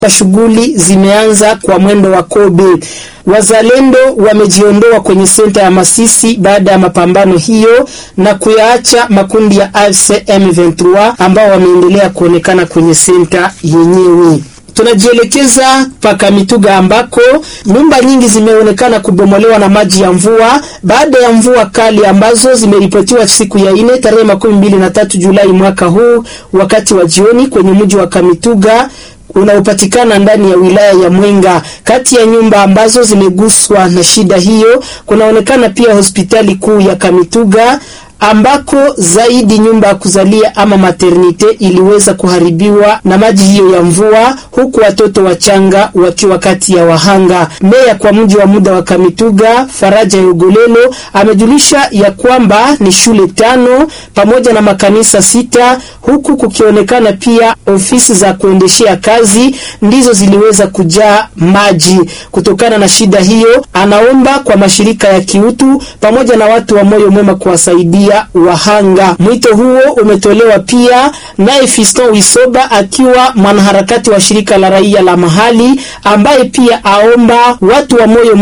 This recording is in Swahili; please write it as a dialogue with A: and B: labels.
A: Shughuli zimeanza kwa mwendo wa kobe. Wazalendo wamejiondoa kwenye senta ya Masisi baada ya mapambano hiyo na kuyaacha makundi ya AFC M23 ambao wameendelea kuonekana kwenye senta yenyewe. Tunajielekeza paka Mituga ambako nyumba nyingi zimeonekana kubomolewa na maji ya mvua baada ya mvua kali ambazo zimeripotiwa siku ya ine tarehe makumi mbili na tatu Julai mwaka huu wakati wa jioni kwenye mji wa Kamituga unaopatikana ndani ya wilaya ya Mwenga. Kati ya nyumba ambazo zimeguswa na shida hiyo kunaonekana pia hospitali kuu ya Kamituga ambako zaidi nyumba ya kuzalia ama maternite iliweza kuharibiwa na maji hiyo ya mvua, huku watoto wachanga wakiwa kati ya wahanga. Meya kwa mji wa muda wa Kamituga, Faraja Yogolelo, amejulisha ya kwamba ni shule tano pamoja na makanisa sita, huku kukionekana pia ofisi za kuendeshea kazi ndizo ziliweza kujaa maji. Kutokana na shida hiyo, anaomba kwa mashirika ya kiutu pamoja na watu wa moyo mwema kuwasaidia wahanga. Mwito huo umetolewa pia naye Fiston Wisoba akiwa mwanaharakati wa shirika la raia la mahali ambaye pia aomba watu wa moyo